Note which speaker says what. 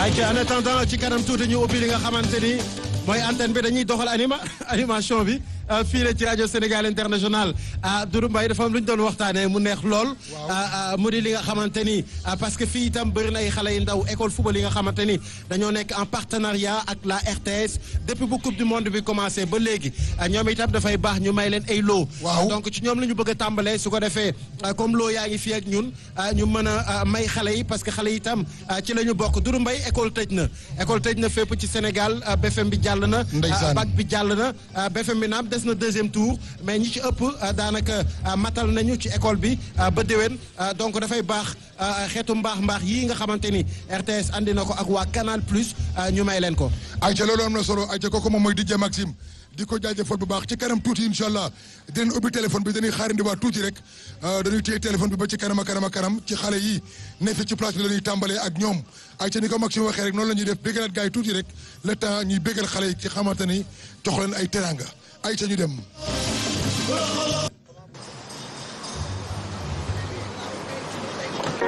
Speaker 1: ay ca en attendant ci kanam tuuti ñu ubbi li nga xamante ni mooy antenne bi dañuy doxal anima animation bi fii la ci rajo Sénégal international Doudou Mbaye dafa am lu ñu doon waxtaanee mu neex lool. mu di li nga xamante ni parce que fii itam bëri na ay xale yu ndaw école football yi nga xamante ni dañoo nekk en partenariat ak la RTS depuis bu coupe du monde bi commencé ba léegi ñoom itam dafay baax ñu may leen ay loo. donc ci ñoom la ñu bëgg a tàmbalee su ko defee comme loo yaa ngi fii ak ñun ñu mën a may xale yi parce que xale yi itam ci la ñu bokk Doudou Mbaye école tëj na. école tëj na fépp ci Sénégal BFM bi jàll na. bac bi jàll na BFM bi naam des na deuxième tour mais ñi ci ëpp daanaka matal nañu ci école bi ba déwén donc dafay baax xeetu mbaax mbaax yii nga xamante ni RTS andi na ko ak waa Canal Plus ñu may leen ko.
Speaker 2: ayca loolu am na solo ayca kooku moom mooy DJ Maxime di ko jaajëfal bu baax ci kanam tuuti incha allah dinañ ubbi téléphone bi dañuy xaarandi waa tuuti rek dañuy téye téléphone bi ba ci kanam a kanam a kanam ci xale yi ne fi ci place bi la ñuy tàmbalee ak ñoom ayca ni ko Maxime waxee rek noonu la ñuy def bégalaat gars yi tuuti rek le temps ñuy bégal xale yi ci xamante ni jox leen ay teranga ayca ñu dem.